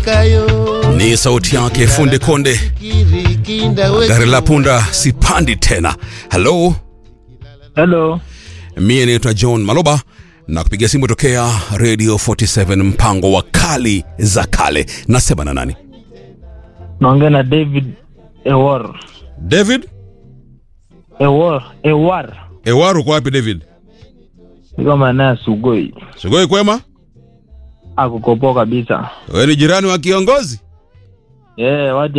Ni sauti yake Funde Konde, gari la punda sipandi tena. Hello, Hello. mie naitwa John Maloba na kupiga simu tokea Radio 47 mpango wa kali za kale. Nasema na nani? Naongea na David Ewar. David Ewar. Ewar. Ewaru, uko wapi David? Niko maeneo ya Sugoi. Sugoi kwema? Akukopoa kabisa. Wewe ni jirani wa kiongozi? Eh, waje